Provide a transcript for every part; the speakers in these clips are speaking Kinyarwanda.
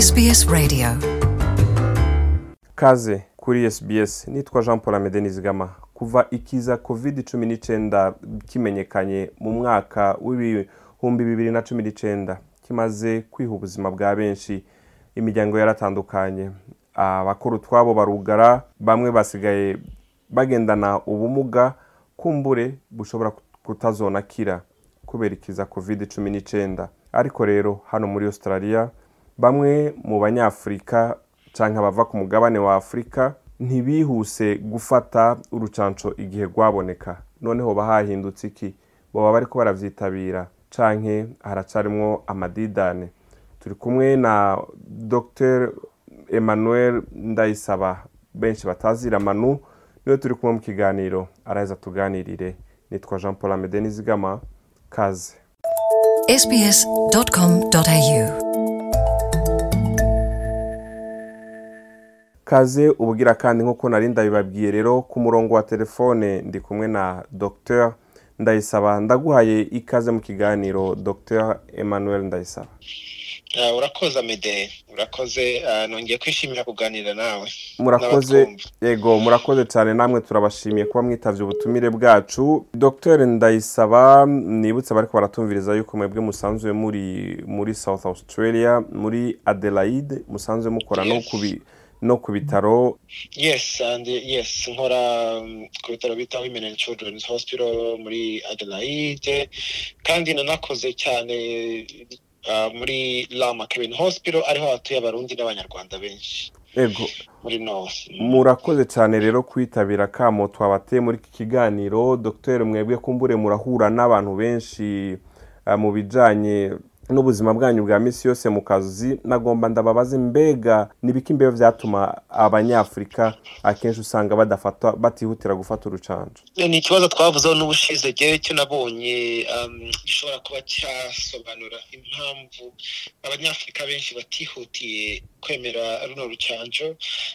SBS Radio kaze kuri SBS nitwa Jean Paul Amede Nizigama kuva ikiza covid cumi n'icyenda kimenyekanye mu mwaka w'ibihumbi bibiri na cumi n'icyenda kimaze kwiha ubuzima bwa benshi imiryango yaratandukanye abakuru twabo barugara bamwe basigaye bagendana ubumuga kumbure bushobora kutazonakira kubera ikiza covid cumi n'icyenda ariko rero hano muri australia bamwe mu banyafurika cyangwa abava ku mugabane wa afurika ntibihuse gufata urucanco igihe rwaboneka noneho bahahindutse iki baba bari ko barabyitabira cyangwa haracarimwo amadidane turi kumwe na dr emmanuel ndayisaba benshi batazira manu niwe turi kumwe mu kiganiro araheza tuganirire nitwa jean paul amede nizigama kaze sbs.com.au kaze ubugira kandi nk'uko nari ndabibabwiye rero ku murongo wa telefone ndi kumwe na dr ndayisaba ndaguhaye ikaze mu kiganiro dr emmanuel ndayisaba Ah, urakoze amede urakoze ah, nongeye kwishimira kuganira nawe murakoze N'abakumva. yego murakoze cyane namwe turabashimiye kuba mwitavye ubutumire bwacu dr ndayisaba nibutse bariko baratumviriza yuko mwebwe musanzwe muri muri south australia muri adelaide musanzwe mukora no Yes. ku bi- no ku bitaro yes and eh, yes nkora mm, ku bitaro bita women and children's hospital muri adelaide kandi nanakoze cyane ah, muri lama kevin hospital ariho hatuye abarundi n'abanyarwanda benshi yego muri north murakoze cyane rero kwitabira kamo twabateye muri iki kiganiro dr mwebwe kumbure murahura n'abantu benshi eh, mu bijyanye n'ubuzima bwanyu bwa minsi yose mu kazi nagomba ndababaze mbega n'ibiki mbega byatuma abanyafurika akenshi usanga badafata batihutira gufata urucanco Eh, ni ikibazo twavuzeho n'ubushize ryewe cyo nabonye um, gishobora kuba cyasobanura impamvu abanyafurika benshi batihutiye kwemera runo rucanco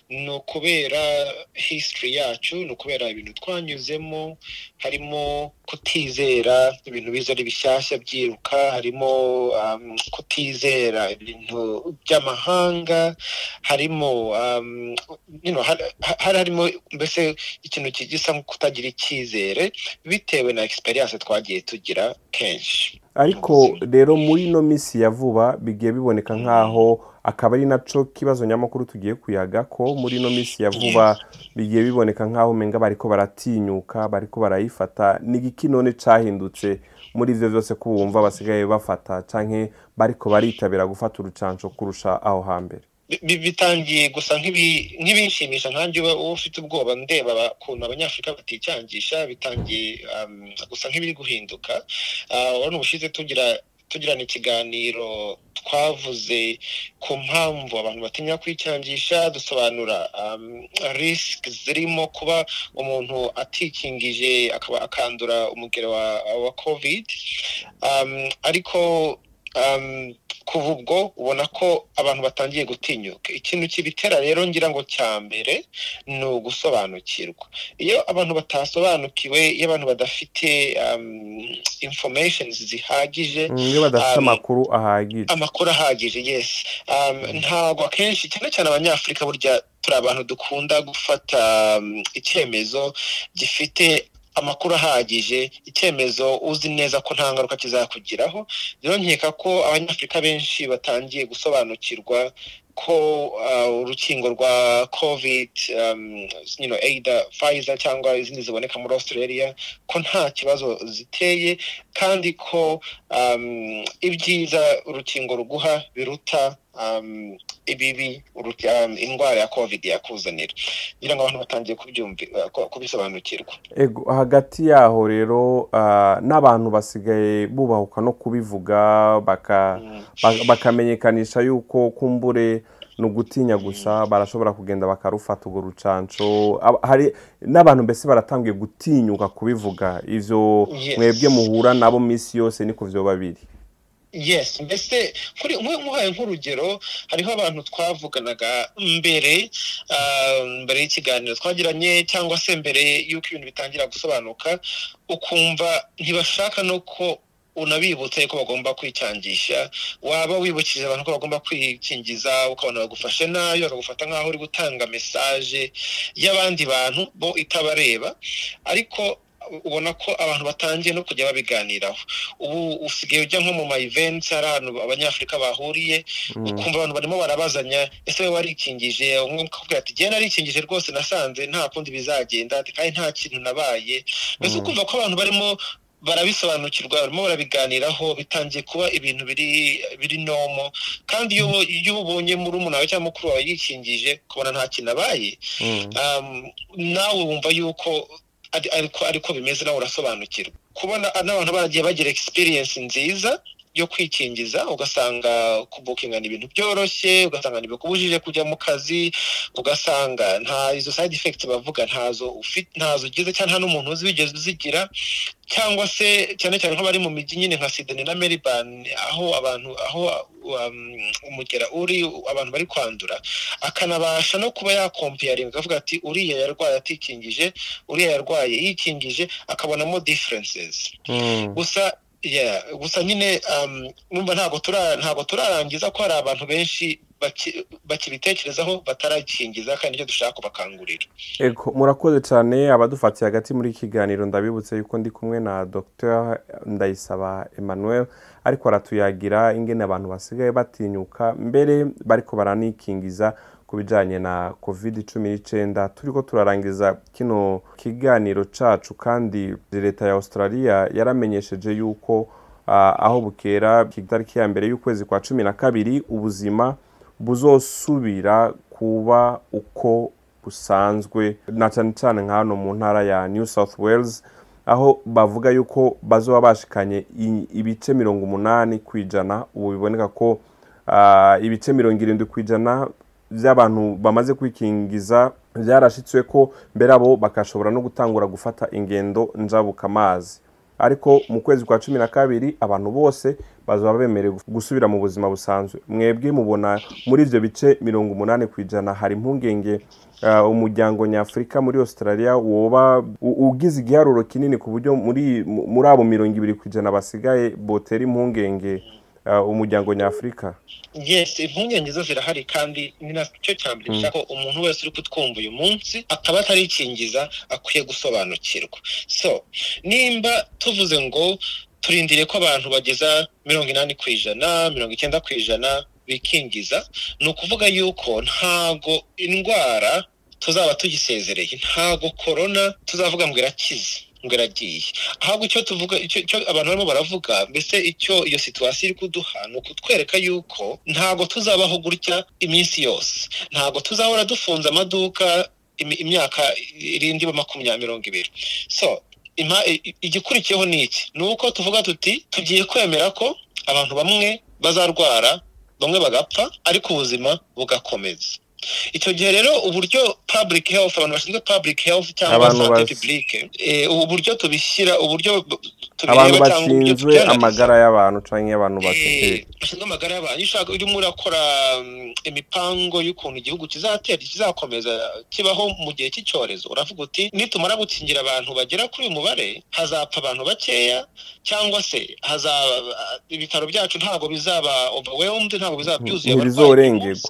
ni ukubera history yacu ni ukubera ibintu twanyuzemo harimo kutizera ibintu biza ari bishyashya byiruka harimo um, kutizera ibintu by'amahanga harimo um, you know, har- har- hari harimo mbese ikintu ki- gisa nko kutagira icyizere bitewe na experience twagiye tugira kenshi ariko rero muri ino minsi ya vuba bigiye biboneka nk'aho akaba ari nacyo kibazo nyamukuru tugiye kuyaga ko muri ino minsi ya vuba bigiye biboneka nk'aho umenga bariko baratinyuka bariko barayifata n'igiki none cyahindutse muri ibyo byose ko wumva basigaye bafata cyangwa bariko baritabira gufata urucanco kurusha aho hambere bi- bitangiye gusa nk'ibi- nk'ibinshimisha nkanjye uba uba ufite ubwoba ndeba aba- ukuntu abanyafurika baticangisha bitangiye um, gusa nk'ibiri guhinduka Ah, urabona ubushize tugira tugirana ikiganiro twavuze ku mpamvu abantu batinya kwicangisha dusobanura um, risk zirimo kuba umuntu atikingije akaba akandura umugero wa, wa covid um, ariko um, kuva ubwo ubona ko abantu batangiye gutinyuka ikintu kibitera rero ngira ngo cya mbere ni ugusobanukirwa iyo abantu batasobanukiwe iyo abantu badafite um, information zihagije iyo badafite Ah, ni- amakuru ahagije amakuru ahagije yes um, ntabwo akenshi cyane cyane abanyafurika burya turi abantu dukunda gufata um, icyemezo gifite amakuru ahagije icyemezo uzi neza ko nta ngaruka kizakugiraho rero nkeka ko abanyafurika benshi batangiye gusobanukirwa ko uh, urukingo rwa covid um, you know, either Pfizer cyangwa izindi ziboneka muri australia ko nta kibazo ziteye kandi ko um, ibyiza urukingo ruguha biruta um, ibibi uruti- um, indwara ya covid yakuzanira kugira ngo abantu batangiye kubyumvi- uh, ku- kubisobanukirwa Ego, hagati yaho rero ah, n'abantu basigaye bubahuka no kubivuga baka ba- bakamenyekanisha yuko kumbure ni ugutinya gusa barashobora kugenda bakarufata urwo rucanco Ab- hari n'abantu mbese baratangiye gutinyuka kubivuga ivyo Yes. mwebwe muhura nabo minsi yose niko vyo babiri yes mbese kuri mwe muhaye nk'urugero hariho abantu twavuganaga mbere ah, mbere y'ikiganiro twagiranye cyangwa se mbere y'uko ibintu bitangira gusobanuka ukumva ntibashaka no ko unabibutse ko bagomba kwicangisha waba wibukije abantu ko bagomba kwikingiza ukabona bagufashe nabi bakagufata nk'aho uri gutanga mesaje y'abandi bantu bo itabareba ariko ubona ko abantu batangiye no kujya babiganiraho ubu usigaye ujya nko mu ma events hari ahantu abanyafurika bahuriye ukumva abantu barimo barabazanya ese we warikingije umwe akakubwira ati genda narikingije rwose nasanze nta kundi bizagenda kandi nta kintu nabaye mbese ukumva ko abantu barimo barabisobanukirwa barimo barabiganiraho bitangiye kuba ibintu biri biri nomo kandi iyo ubonye muri umuntu cyangwa mukuru wawe yikingije kubona nta kintu abaye nawe wumva yuko ariko bimeze nawe urasobanukirwa kubona n'abantu baragiye bagira egisipiriyensi nziza yo kwikingiza ugasanga kubukingana ibintu byoroshye ugasanga ntibikubujije kujya mu kazi ugasanga nta izo sayidi efekiti bavuga ntazo ntazo ugize cyangwa nta n'umuntu uzigeze uzigira cyangwa se cyane cyane nk'abari mu mijyi nyine nka sideni na meribani aho abantu aho umugera uri abantu bari kwandura akanabasha no kuba yakompeyaringa akavuga ati uriya yarwaye atikingije uriya yarwaye yikingije akabonamo diferensizi gusa gusa nyine numva ntabwo turarangiza ko hari abantu benshi bakibitekerezaho batarakingiza kandi nicyo dushaka kubakangurira murakoze cyane abadufatiye hagati muri iki kiganiro ndabibutse yuko ndi kumwe na dr ndayisaba emmanuel ariko aratuyagira ingene abantu basigaye batinyuka mbere bariko baranikingiza ku bijyanye na covid cumi n'icyenda turi ko turarangiza kino kiganiro cyacu kandi leta ya australia yaramenyesheje yuko aho bukera itariki ya mbere y'ukwezi kwa cumi na kabiri ubuzima buzosubira kuba uko busanzwe na cyane cyane nka hano mu ntara ya new south wales aho bavuga yuko bazoba bashikanye ibice mirongo umunani ku ijana ubu biboneka ko ibice mirongo irindwi ku ijana by'abantu bamaze kwikingiza byarashyitswe ko mbere abo bagashobora no gutangura gufata ingendo njabuka amazi ariko mu kwezi kwa cumi na kabiri abantu bose bazaba bemerewe gusubira mu buzima busanzwe mwebwe mubona muri ibyo bice mirongo umunani ku ijana hari impungenge umuryango nyafurika muri australia woba ugize igiharuro kinini ku buryo muri abo mirongo ibiri ku ijana basigaye botera impungenge umuryango nyafurika yes impungenge zo zirahari kandi ni nacyo cya mbere nshaka ko umuntu wese uri kutwumva uyu munsi akaba atarikingiza akwiye gusobanukirwa so nimba tuvuze ngo turindire ko abantu bageza mirongo inani ku ijana mirongo icyenda ku ijana bikingiza ni ukuvuga yuko ntago indwara tuzaba tugisezereye ntago korona tuzavuga ngo irakize ngo iragiye ahubwo icyo tuvuga icyo abantu barimo baravuga mbese icyo iyo situwasiyo iri kuduha ni ukutwereka yuko ntago tuzabaho gutya iminsi yose ntago tuzahora dufunze amaduka imyaka irindi makumyabiri mirongo ibiri so igikurikiyeho ni iki ni uko tuvuga tuti tugiye kwemera ko abantu bamwe bazarwara bamwe bagapfa ariko ubuzima bugakomeza icyo gihe rero uburyo public health abantu bashinzwe public health cyangwa sante publique uburyo tubishyira uburyo abantu bashinzwe amagara y'abantu cyangwa abantu bafite bashinzwe amagara y'abantu iyo ushaka urimo urakora imipango y'ukuntu igihugu kizatera kizakomeza kibaho mu gihe cy'icyorezo uravuga uti nitumara gukingira abantu bagera kuri uyu mubare hazapfa abantu bakeya cyangwa se hazaba ibitaro byacu ntabwo bizaba overwhelmed ntabwo bizaba byuzuye ntibizorengerwa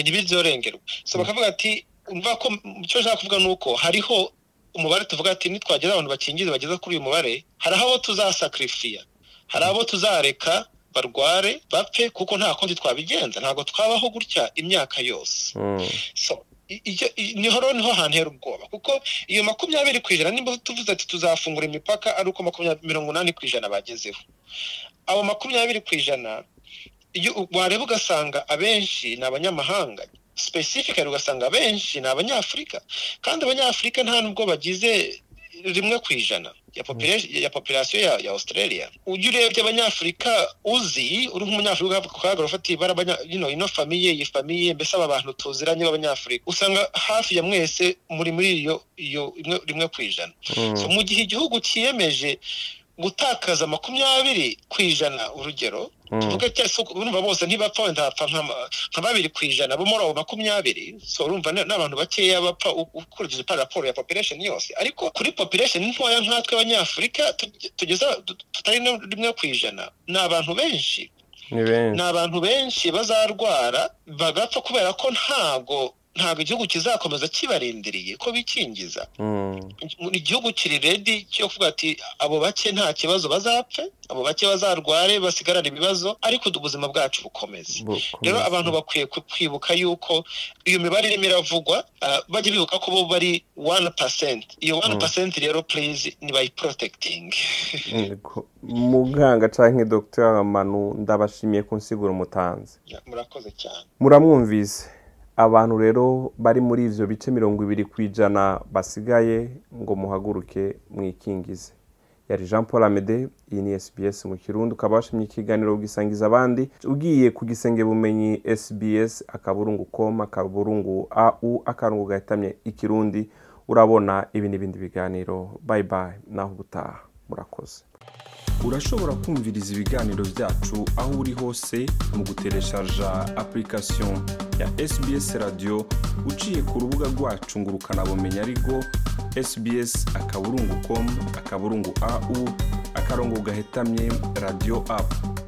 ntibiryorengerwa so bakavuga ati umva ko icyo ushaka kuvuga ni uko hariho umubare tuvuga ati nitwageza abantu bakingiza bageza kuri uyu mubare hari abo tuzasakirifiya hari abo tuzareka barware bapfe kuko nta kundi twabigenza ntabwo twabaho gutya imyaka yose niho rero niho hantu hera ubwoba kuko iyo makumyabiri ku ijana nimba tuvuze ati tuzafungura imipaka ari uko makumyabiri mirongo inani ku ijana bagezeho abo makumyabiri ku ijana wareba ugasanga abenshi ni abanyamahanga specifically ugasanga abenshi ni abanyafurika kandi abanyafurika nta nubwo bagize rimwe ku ijana ya population ya australia ujya urebye abanyafurika uzi uri nk'umunyafurika ukabwira ufatiye ibara ino famiye iyi famiye mbese aba bantu tuziranye b'abanyafurika usanga hafi ya mwese muri muri iyo rimwe ku ijana mu gihe igihugu cyiyemeje gutakaza makumyabiri ku ijana urugero tuvuge urumva bose ntibapfa wenda hapfa nka babiri ku ijana bo muri abo makumyabiri so urumva ni abantu bakeya bapfa ukurikije pa raporo ya population yose ariko kuri population ntoya nkatwe abanyafurika tugeze tutari rimwe ku ijana ni abantu benshi ni abantu benshi bazarwara bagapfa kubera ko ntabwo ntabwo igihugu kizakomeza kibarindiriye ko bikingiza igihugu kiri redi cyo kuvuga ati abo bake nta kibazo bazapfe abo bake bazarware basigarane ibibazo ariko ubuzima bwacu bukomeze rero abantu bakwiye kwibuka yuko iyo mibare irimo iravugwa bajya bibuka ko bo bari wani pasenti iyo wani pasenti rero purize ntibayiporotegitingi muganga cyangwa dogiteri manu ndabashimiye kunsigura umutanzi murakoze cyane muramwumvise abantu rero bari muri ibyo bice mirongo ibiri ku ijana basigaye ngo muhaguruke mwikingize yari jean paul amede iyi ni SBS mu kirundo ukaba washimye ikiganiro ugisangiza abandi ugiye ku gisenge bumenyi SBS akaburungu com akaburungu au akarungu gahitamye ikirundi urabona ibi n'ibindi biganiro bayi bayi naho ubutaha murakoze urashobora kumviriza ibiganiro byacu aho uri hose mu gutereshaja application ya SBS radiyo uciye ku rubuga rwacu ngo ukanabumenya ariko SBS akaburungu komu akaburungu au akarongo gahetamye radiyo apu